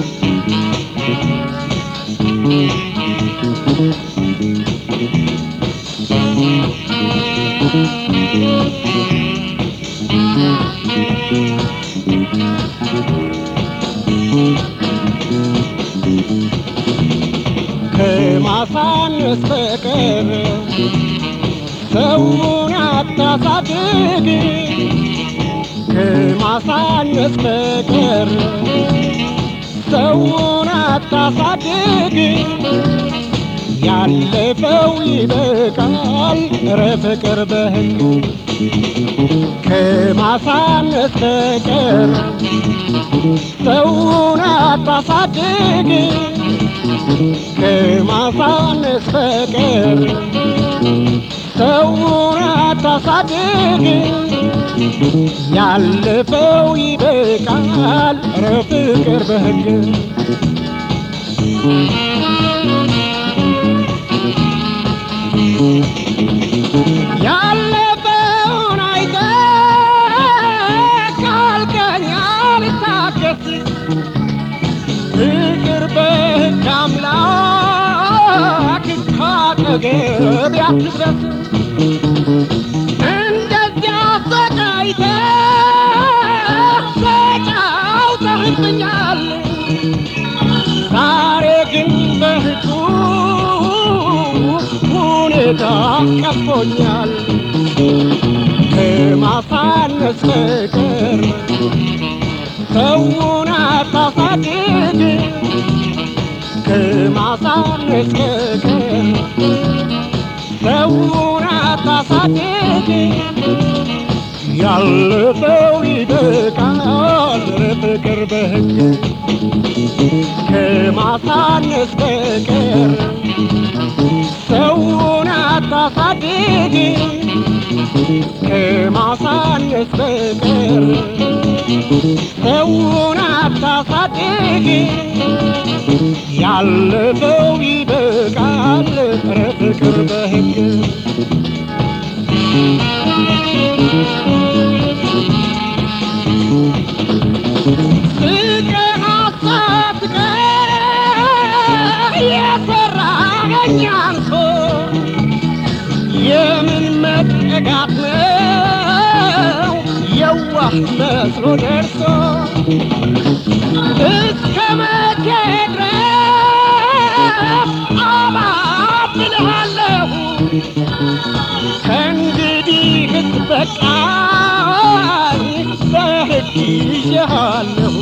ከማሳነስ በቀር ሰውን አታሳድግ ከማሳነስ በቀር ሰውን አታሳድግ ያለፈው ይበቃል እረ ፍቅር በህግ ከማሳነስ በቀር ሰውን አታሳድግ ከማሳነስ በቀር ሰውን አታሳድግ ያለፈው ይበቃል እረ ፍቅር በህግ ያለፈውን አይተህ ካልከኝ አልታገስ ፍቅር በህግ አምላክ ካጠገብ ያትድረስ እንደዚያ ሰቃይተህ ተጫውተህብኛል ዛሬ ግን በህጉ ሁኔታ ቀፎኛል ከማሳነስ በቀር ሰውን አታሳድግ ከማሳነስ በቀር ሰውን አታሳድግ ያለፈው ይበቃል ፍቅር በህግ ከማሳነስ በቀር ሰውን አታሳድግ ከማሳነስ በቀር ሰውን አታሳድግ ያለፈው ይበቃል ኧረ ፍቅር በህግ ፍቅር አሳትቀር የሰራኸኝ አንሶ የምን መጠጋት ነው የዋህ መስሎ ደርሶ እስከ መቼ ድረስ አባብልሃለሁ ከእንግዲህ በቃኝ በሕግ ይዤሃለሁ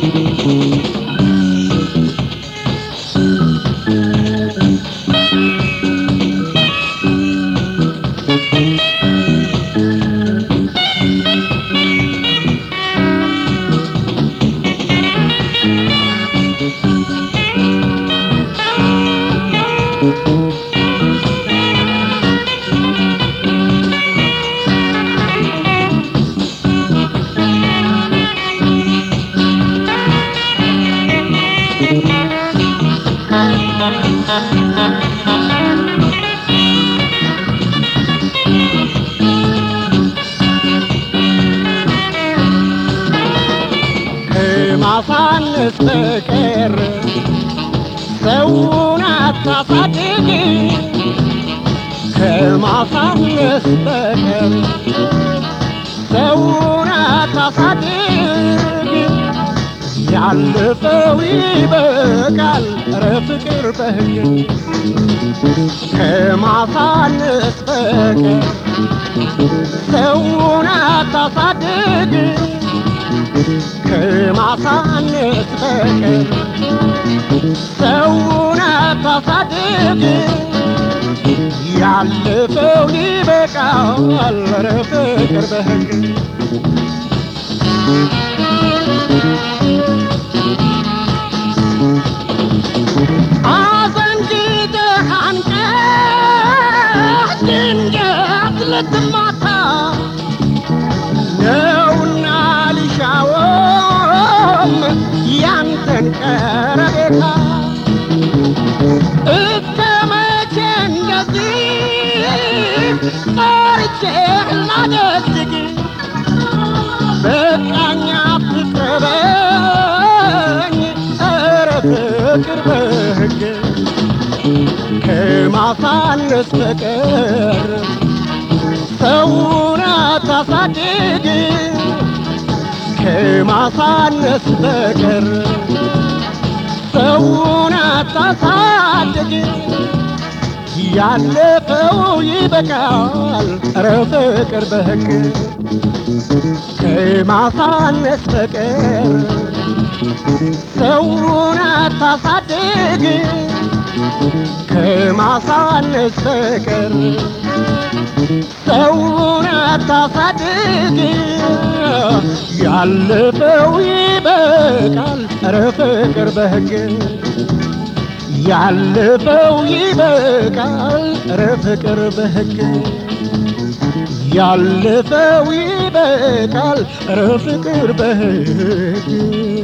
ከማሳነስ በቀር ሰውን አታሳድግ ከማሳነስ በቀር ሰውን አታሳድግ ያለፈው ይበቃል ኧረ ፍቅር በህግ ከማሳነስ በቀር ሰውን አታሳድግ ከማሳነስ በቀር ሰውን አታሳድግ ያለፈው ይበቃል ኧረ ፍቅር በህግ አዘንግተህ አንቀህ ድንገት ልትማታ ነውና ልሻውም ያንተን ቀረቤታ እስከ መቼ እንደዚህ ጠርቼህ ላደግግ በቃኛ አትቅረበኝ ኧረ ፍቅር በሕግ ከማሳነስ በቀር ሰውን አታሳድግ ከማሳነስ በቀር ሰውን አታሳድግ ያለፈው ይበቃል ኧረ ፍቅር በሕግ ከማሳነስ በቀር ሰውን አታሳድግ ከማሳነስ በቀር ሰውን አታሳድግ ያለፈው ይበቃል ኧረ ፍቅር በሕግ ያለፈው ይበቃል ኧረ ፍቅር በሕግ ያለፈው ይበቃል ኧረ ፍቅር በሕግ